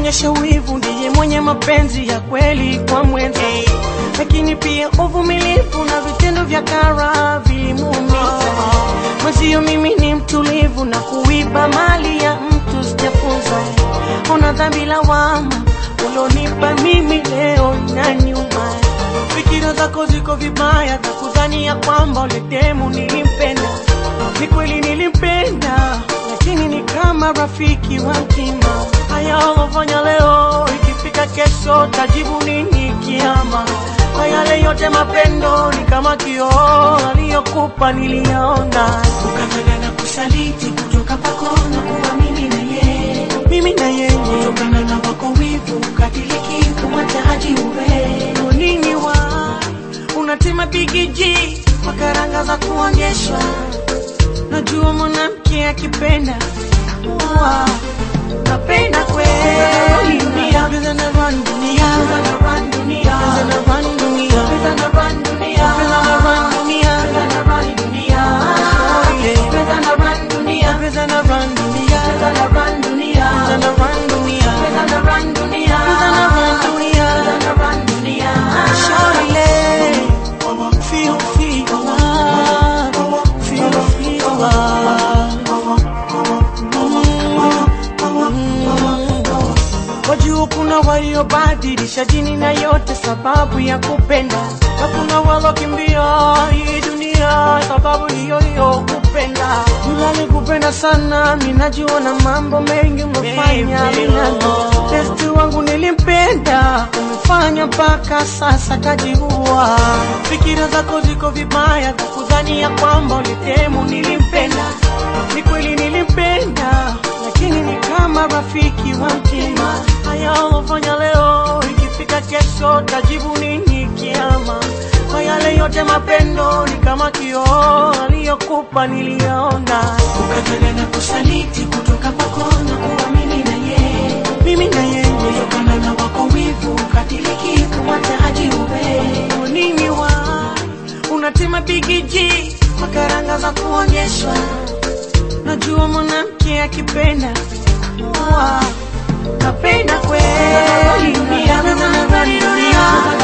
anaonyesha wivu ndiye mwenye mapenzi ya kweli kwa mwenza, lakini pia uvumilivu na vitendo vya kara vilimuumiza mwenzio. Mimi ni mtulivu na kuiba mali ya mtu sijafunza. Ona dhambi lawama ulonipa mimi leo na nyuma. Fikira zako ziko vibaya za kudhania kwamba ule demu nilimpenda. Ni kweli nilimpenda, lakini ni kama rafiki wa mtima. Haya ulofanya leo, ikifika kesho tajibu nini kiama? Kwa yale yote mapendo ni kama kioo aliyokupa niliyaona, ukataka na kusaliti kutoka kwako na kuwa mimi na yeye, mimi na yeye kutokana na wako wivu ukadiriki kumwataji uwe Kwa nini wa unatema bigiji kwa karanga za kuonyeshwa? Najua mwanamke akipenda wa napenda kweli dunia Pesa na run dunia Pesa na run dunia. Pesa na run dunia Pesa na run dunia. Pesa na run dunia Pesa na run dunia. yeah. Pesa na run dunia. Pesa na run dunia Pesa na run dunia. Pesa na run dunia Pesa na run dunia. Pesa na run dunia Pesa na run dunia. Shawty feel feel love feel feel love Wajua kuna waliobadilisha jini na yote sababu ya kupenda, na kuna walokimbia hii dunia sababu hiyo hiyo kupenda. Yule alikupenda sana, minajua na mambo mengi umefanya minano. Besti wangu nilimpenda, umefanya mpaka sasa kajiua. Fikira zako ziko vibaya za kudhania kwamba ulitemu nilimpenda. Ni kweli nilimpenda, lakini ni kama rafiki wa mtima. Haya ulofanya leo, ikifika kesho tajibu nini kiama? Kwa yale yote mapendo ni kama kioo aliyokupa niliyaona, Ukataka na kusaliti kutoka kwako na kuwa mimi na yeye, mimi na yeye. kutokana na wako wivu ukadiriki kumwataji uwe Kwa nini wa unatema bigiji kwa karanga za kuonyeshwa? Najua mwanamke akipenda wa napenda kweli dunia, dunia, dunia.